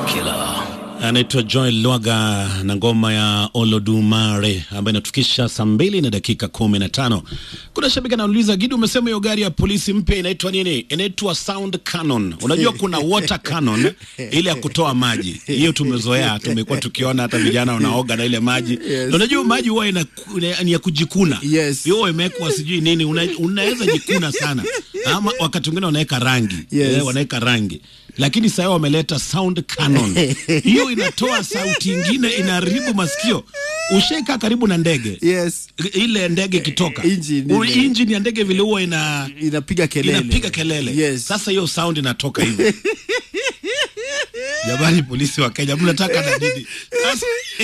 Killer. anaitwa Joel Lwaga na ngoma ya Olodumare ambayo inatufikisha saa mbili na dakika kumi na tano. Kuna shabiki anauliza, Gidi, umesema hiyo gari ya polisi mpya inaitwa nini? Inaitwa sound cannon. Unajua kuna water cannon ile ya kutoa maji, hiyo tumezoea, tumekuwa tukiona hata vijana wanaoga na ile maji Yes. Na unajua maji huwa ina- ina- ni ya kujikuna Yes. hiyo imewekwa sijui nini, una, unaweza jikuna sana, ama wakati mwingine wanaweka rangi Yes. eh, wanaweka rangi lakini sasa wameleta sound cannon hiyo inatoa sauti ingine inaharibu masikio ushaika karibu na ndege Yes. ile ndege ikitoka Engine U- ile. engine ya ndege vile huwa ina Inapiga kelele. inapiga kelele Yes. sasa hiyo sound inatoka hivi jamani polisi wa kenya mnataka na nini Sasa-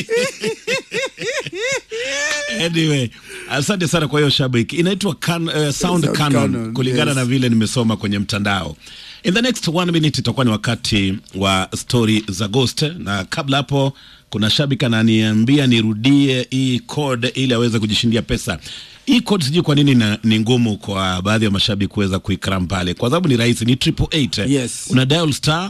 anyway asante sana kwa hiyo shabiki inaitwa can, uh, sound Sound cannon, cannon, kulingana yes. na vile nimesoma kwenye mtandao in the next one minute itakuwa ni wakati wa stori za ghost na kabla hapo kuna shabiki ananiambia nirudie hii code ili aweze kujishindia pesa hii code sijui kwa nini na, ni ngumu kwa baadhi ya mashabiki kuweza kuikram pale kwa sababu ni rahisi ni triple eight Yes. una dial star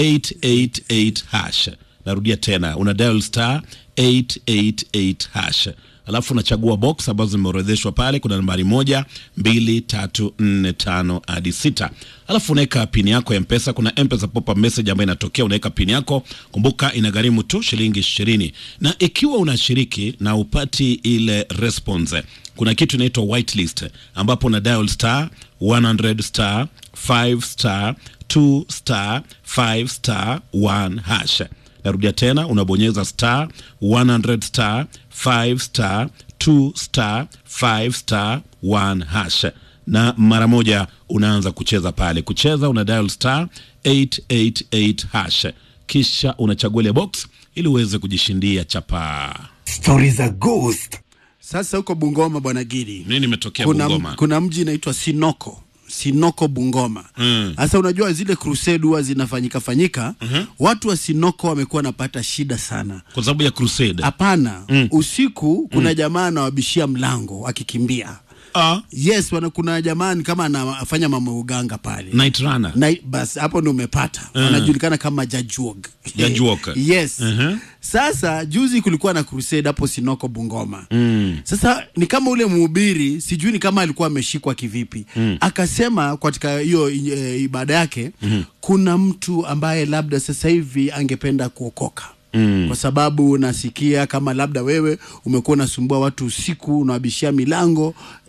888 hash narudia tena una dial star 888 hash alafu unachagua box ambazo zimeorodheshwa pale kuna nambari moja mbili tatu nne tano hadi sita alafu unaweka pini yako ya mpesa kuna mpesa pop up message ambayo inatokea unaweka pini yako kumbuka inagharimu tu shilingi ishirini na ikiwa unashiriki na upati ile response kuna kitu inaitwa whitelist ambapo una dial star 100 star 5 star 2 star 5 star 1 hash narudia tena unabonyeza star 100 star 5 star 2 star 5 star 1 hash na mara moja unaanza kucheza pale kucheza una dial star 888 hash kisha unachagua ile box ili uweze kujishindia chapaa Stori za Ghost. Sasa huko Bungoma bwana Gidi. nini imetokea kuna, Bungoma kuna mji inaitwa Sinoko Sinoko Bungoma. Sasa unajua zile crusade huwa zinafanyika fanyika, watu wa Sinoko wamekuwa wanapata shida sana. kwa sababu ya crusade Hapana, usiku kuna jamaa anawabishia mlango akikimbia. ah, Yes, wana, kuna jamaa ni kama anafanya mambo ya uganga pale night runner na basi hapo ndo umepata wanajulikana kama Jajuog. Jajuog. yes. Mhm. Sasa juzi kulikuwa na crusade hapo Sinoko Bungoma. Mm. Sasa ni kama ule mhubiri sijui ni kama alikuwa ameshikwa kivipi. Akasema katika hiyo e, ibada yake kuna mtu ambaye labda sasa hivi angependa kuokoka. Mm. Kwa sababu nasikia kama labda wewe umekuwa unasumbua watu usiku, unawabishia milango